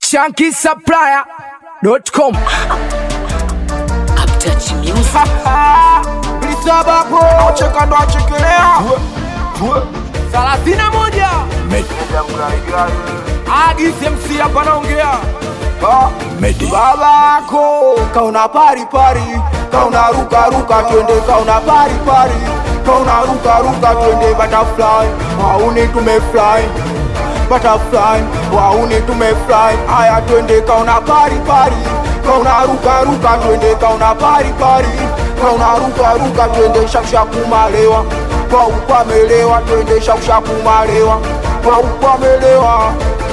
shankisupplier.com Uptouch Music. Lisabapo cheka ndo achekelea thelathini na moja Agis MC hapa naongea babako kauna pari pari kauna ruka ruka twende kauna pari pari kauna ruka ruka twende butterfly wauni tumefly butterfly wauni tumefly haya twende kauna pari pari kauna ruka ruka twende kauna pari pari kauna ruka ruka twende shakushakumalewa kwa ukwamelewa twende shakushakumalewa kwa ukwamelewa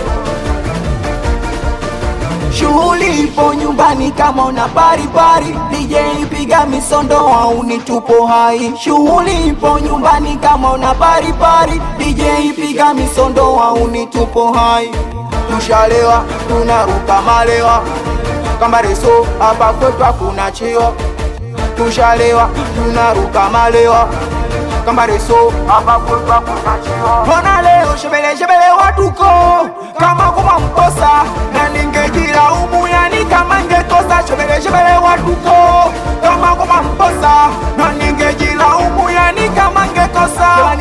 Shughuli ipo nyumbani kama una pari pari, DJ piga misondo au ni tupo hai. Shughuli ipo nyumbani kama una pari pari, DJ piga misondo au ni tupo hai. tushalewa tunaruka malewa kama reso hapa kwetu hakuna cheo tushalewa tunaruka malewa kama reso hapa kwetu hakuna cheo mbona leo shebele shebele watuko kama kuma mkosa na ningejilaumu yani kama ngekosa shebele shebele watuko kama kuma mkosa na ningejilaumu yani kama ngekosa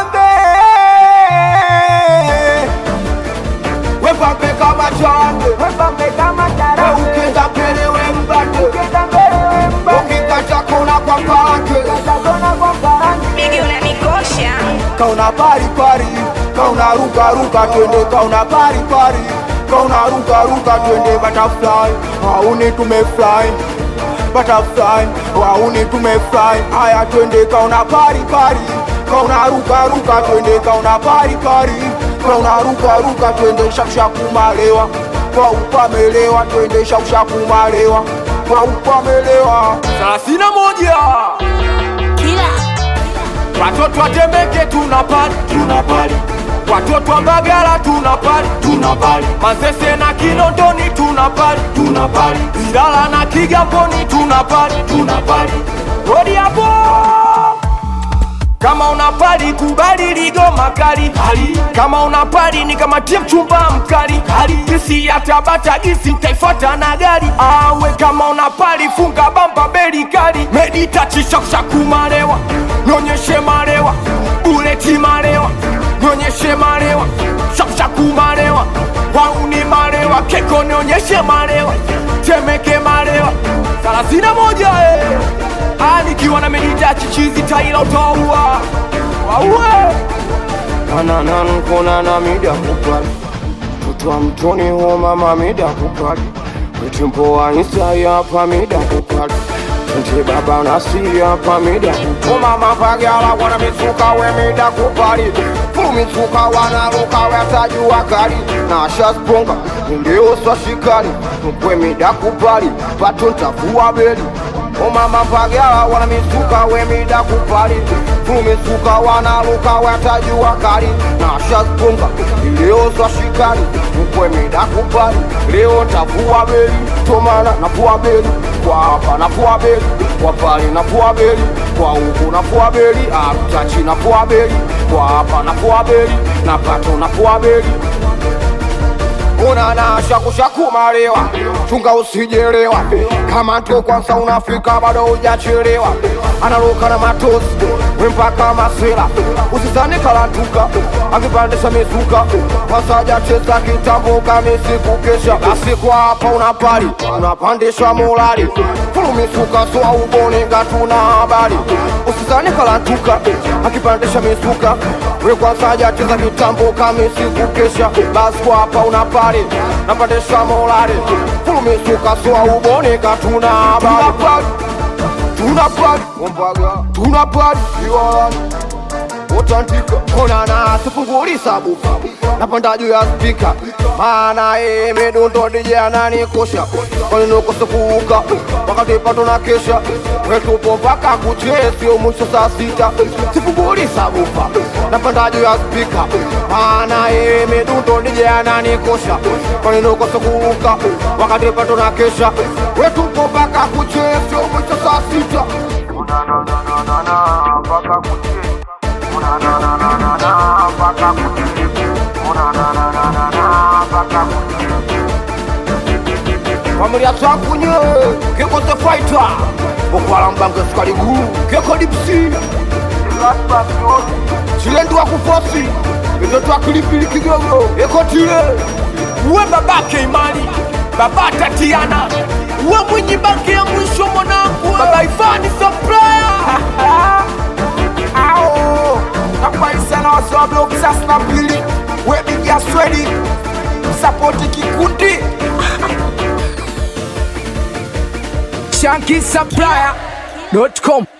nipambe wepambe kama chande wepambe kama tara ukienda mbele we mbate ukienda mbele we mbate ukikata kona kwa pake Bigi unanikosha. kauna pari pari kauna ruka ruka twende kauna pari pari kauna ruka ruka twende butterfly wauni tumefly butterfly wauni tumefly haya twende kauna pari pari kauna ruka ruka twende kauna pari pari kauna ruka ruka twende shakushakumalewa kwa upamelewa twende shakushakumalewa kwa upamelewa thelathini na moja Kila watoto wa Temeke tunapali tunapali watoto wa Mbagala tunapali tunapali Manzese na Kinondoni tunapali tunapali Ilala na Kigamboni tunapali tunapali Rodi hapo kama unapali kubali ligoma kali kali kama unapali ni kama tie mchumba mkali kali gisi ya Tabata gisi mtaifuata na gari awe kama unapali funga bamba beli kali meditachi shakushakumalewa nyonyeshe malewa uleti malewa nyonyeshe malewa shakushakumalewa wauni malewa keko nionyeshe malewa temeke malewa thelathini na moja eh. Ah, nikiwa na medita chichizi taila utaua waue Ananan konana mida kupali Kutwa mtoni ho mama mida kupali Kwetimpo wa insta yapa mida kupali Tente baba nasi yapa mida kupali mama pagyala wana mitsuka we mida kupali Fulu mitsuka wana luka we tajua kali Na shasponga ndio swashikali Mkwe mida kupali Pato ntafua beli omama pagyala wana mitsuka we mida kupali Fumisuka wanaluka watajua kali na shaspunga leo swashikali mkwe mida kupali leo tavua beli tomana navua beli kwa hapa navua beli kwa pale navua beli kwa huku navua beli aptachi navua beli kwa hapa navua beli na pato navua beli unana shakushakumalewa chunga usijelewa kama nto kwanza unafika bado hujachelewa analuka na matosi wempaka masela usizani kalantuka akipandisha mizuka wasajacheza kitambo kamisi kukesha basi kwa hapa unapali unapandishwa molali fulumisuka soa uboninga tuna habari usizani kalantuka akipandisha mizuka we kwanza jacheza kitambo kamisi kukesha basi kwa hapa unapali napandisha molali fulumisuka soa uboninga tuna habari tunapali tunapali iwalani utandika onana sifungulisa bufa napanda juu ya spika maana ye midundo dije ananikosha kwaninokose kuuka wakati pato na kesha wetupo mpaka kuchesio mwisho saa sita sifungulisa bufa napanda juu ya spika maana ye midundo dije ananikosha kwaninokose kuuka wakati pato na kesha wetupo mpaka kuchesio mwisho saa sita mpaka kuchesio mpaka kuchesio familia twakunye keko the fighter okwala mbange sukali guu keko dipsi chilendi wa kufosi izo twakilipili kigogo ekotile we babake imani baba tatiana we mwenye banki ya mwisho mwanangu baba ivani sopraya ao nakwaisana wasiwabloki sasa na pili webigia swedi sapoti kikundi shankisupplier.com